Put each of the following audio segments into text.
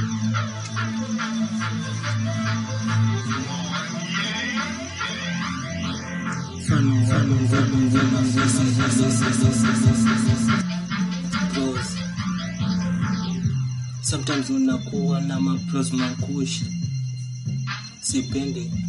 Bros. Sometimes unakuwa na mapros makushi, sipendi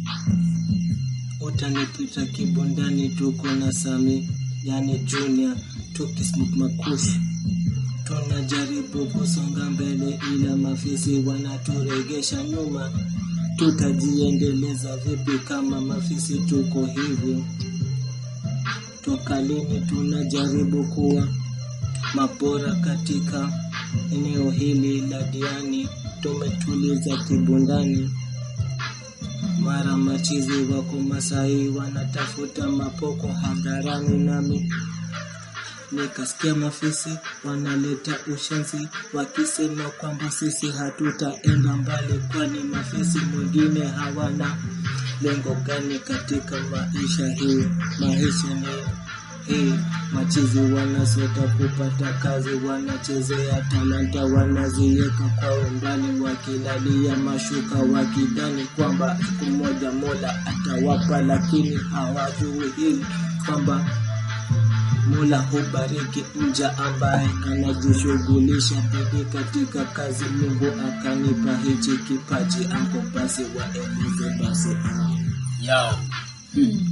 utanipita kibondani, tuko na Sami yani Junior tukismoke makushi, tunajaribu kusonga mbele, ila mafisi wanaturegesha nyuma. Tutajiendeleza vipi kama mafisi tuko hivyo? Toka lini tunajaribu kuwa mabora katika eneo hili la Diani, tumetuliza kibundani. Mara machizi wako Masai wanatafuta mapoko hadharani, nami nikasikia mafisi wanaleta ushenzi wakisema kwamba sisi hatutaenda mbali, kwani mafisi mwingine hawana lengo gani katika maisha hii? Maisha ni hii, machizi wanasota kupata kazi, wanachezea talanta, wanaziweka kwa umbali, wakilalia mashuka, wakidhani kwamba siku moja Mola atawapa, lakini hawajui hili kwamba Mola hubariki mja ambaye anajishughulisha bidii katika kazi. Mungu akanipa hichi kipaji, anko basi waeleze basi ah. yao hmm.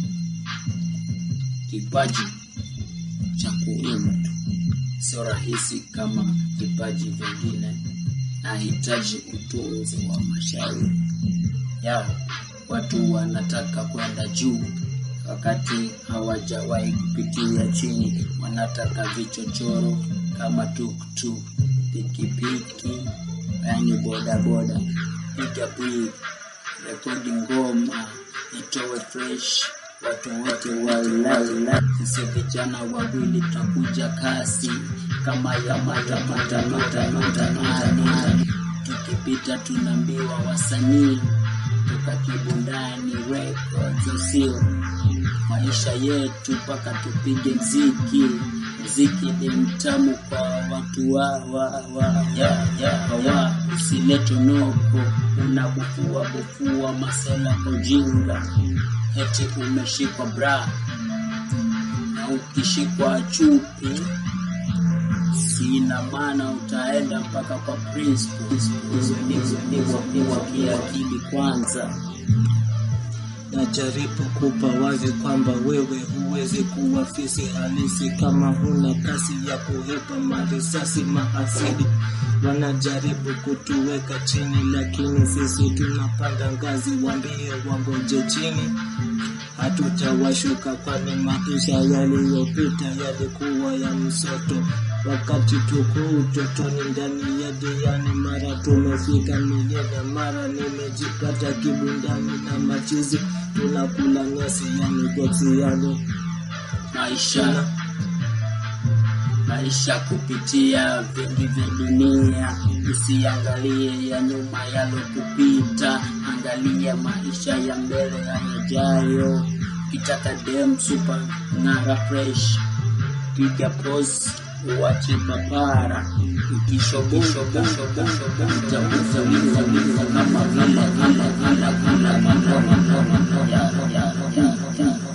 Kipaji cha kuimba tu sio rahisi kama vipaji vingine, nahitaji utunzi wa mashairi yao. Watu wanataka kwenda juu wakati hawajawahi kupitia chini, wanataka vichochoro kama tuktuk, pikipiki, yani bodaboda, piga bwii, rekodi ngoma itowe fresh, watu wote wailai. Sisi vijana wawili tutakuja kasi kama ya matamatamatamatamatamata, tukipita tunaambiwa wasanii toka Kibundani Records, usio maisha yetu mpaka tupige mziki. Mziki ni mtamu kwa watu wa, wa, wa, ya, ya, wa. Usilete noko unabufua bufua masela ujinga, eti umeshikwa bra na ukishikwa chupi sina maana utaenda mpaka kwa principal. Niwa kiakili kwanza Najaribu kupa wazi kwamba wewe huwezi kuwa fisi halisi kama huna kasi ya kuhepa marisasi maasidi. Wanajaribu kutuweka chini, lakini sisi tunapanda ngazi. Wambie wangoje chini, hatutawashuka, kwani maisha yaliyopita yalikuwa ya msoto. Wakati tuko utotoni ndani ya Diani, mara tumefika milele, mara nimejipata kibundani na machizi, tunakula nyasi yani goksi yani maisha maisha kupitia vingi vya dunia, usiangalie ya nyuma yalokupita, angalia maisha ya mbele yajayo. Kitaka dem super ng'ara fresh, piga pose uwache papara, ukishoboshoba utakuza kama vile kama kama kama kama kama ya ya ya ya